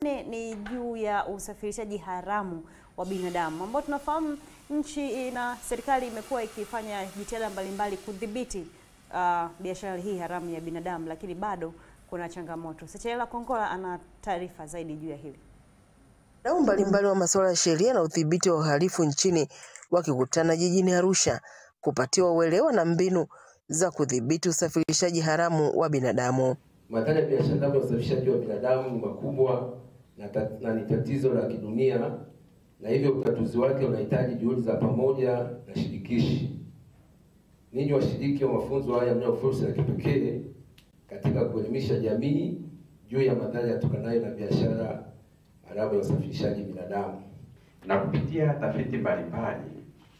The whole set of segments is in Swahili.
Ne- ni juu ya usafirishaji haramu wa binadamu ambao tunafahamu nchi na serikali imekuwa ikifanya jitihada mbalimbali kudhibiti uh, biashara hii haramu ya binadamu, lakini bado kuna changamoto. Sechelela Kongola ana taarifa zaidi juu ya hili. Wadau mbalimbali wa masuala ya sheria na udhibiti wa uhalifu nchini wakikutana jijini Arusha kupatiwa uelewa na mbinu za kudhibiti usafirishaji haramu wa binadamu. Madhara ya biashara haramu ya usafirishaji wa binadamu ni makubwa na, ta, na ni tatizo la kidunia na hivyo utatuzi wake unahitaji juhudi za pamoja na shirikishi. Ninyi washiriki wa mafunzo haya mnao fursa ya kipekee katika kuelimisha jamii juu ya madhara yatokanayo na biashara haramu ya usafirishaji binadamu. Na kupitia tafiti mbalimbali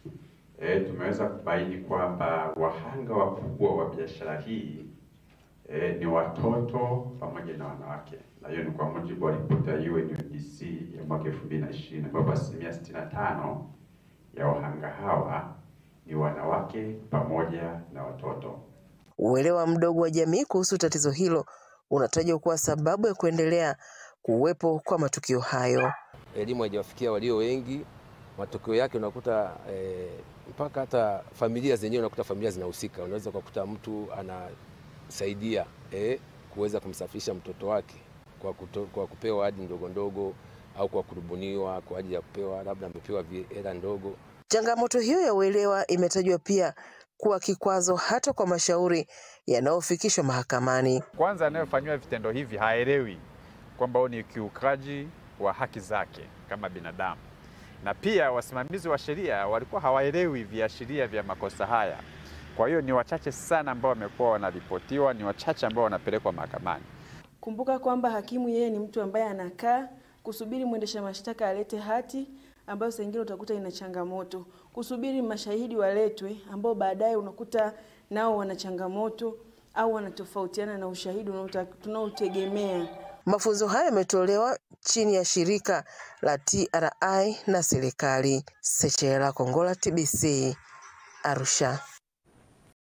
e, tumeweza kubaini kwamba wahanga wakubwa wa biashara hii e, ni watoto pamoja na wanawake, na hiyo ni kwa mujibu wa ripoti ya UNODC ya mwaka 2020 ambapo asilimia 65 ya wahanga hawa ni wanawake pamoja na watoto. Uelewa mdogo wa jamii kuhusu tatizo hilo unatajwa kuwa sababu ya kuendelea kuwepo kwa matukio hayo. elimu haijawafikia walio wengi. Matokeo yake unakuta eh, mpaka hata familia zenyewe unakuta familia zinahusika. Unaweza ukakuta mtu anasaidia eh, kuweza kumsafirisha mtoto wake kwa, kuto, kwa kupewa hadi ndogo ndogo au kwa kurubuniwa kwa ajili ya kupewa labda amepewa vi- hela ndogo. Changamoto hiyo ya uelewa imetajwa pia kuwa kikwazo hata kwa mashauri yanayofikishwa mahakamani. Kwanza, anayefanyiwa vitendo hivi haelewi kwamba huu ni ukiukaji wa haki zake kama binadamu, na pia wasimamizi wa sheria walikuwa hawaelewi viashiria vya makosa haya. Kwa hiyo ni wachache sana ambao wamekuwa wanaripotiwa, ni wachache ambao wanapelekwa mahakamani. Kumbuka kwamba hakimu yeye ni mtu ambaye anakaa kusubiri mwendesha mashtaka alete hati ambayo saa ingine utakuta ina changamoto, kusubiri mashahidi waletwe ambao baadaye unakuta nao wana changamoto au wanatofautiana na ushahidi unaota- tunaotegemea. Mafunzo hayo yametolewa chini ya shirika la TRI na serikali. Sechela Kongola, TBC, Arusha.